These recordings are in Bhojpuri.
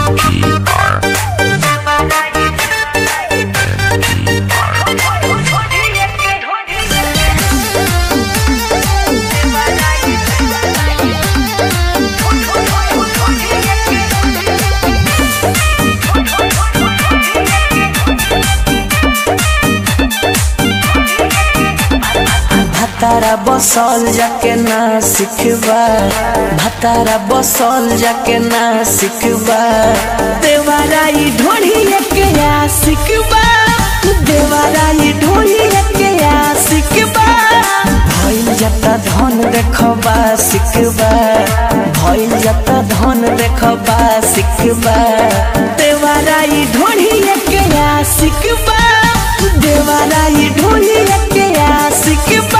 भातारा बसल जाके ना सिखबा भातारा बसल जाके ना सिखबा देवाराई ढोढ़िए के आ सिखबा देवाराई ढोढ़िए के आ सिखबा भइल जता धन देखबा सिखबा भइल जता धन देखबा सिखबा देवाराई ढोढ़िए के आ सिखबा देवाराई ढोढ़िए के आ सिखबा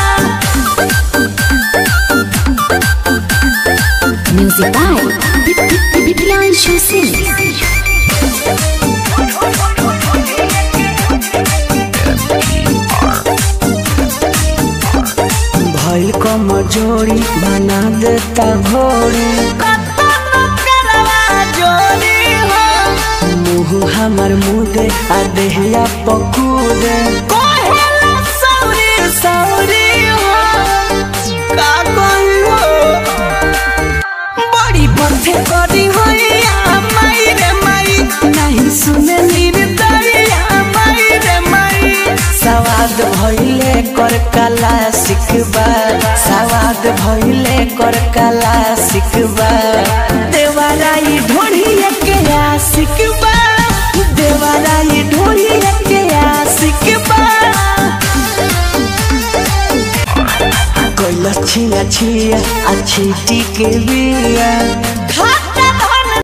Music by Bibian Shusin. भइल कमजोरी बना देता घोड़ी मुँह हमर मुदे आ देहिया पकूदे बड़ी बथे करी होइया माई रे माई नहीं सुने निर्दरिया माई रे माई सवाद भइले कर कला सिखबा सवाद भइले कर कला सिखबा देवाराई ढोढ़िए के आ सिखबा देवाराई ढोढ़िए के आ सिखबा कैला छिया छिया अच्छी टीके बिया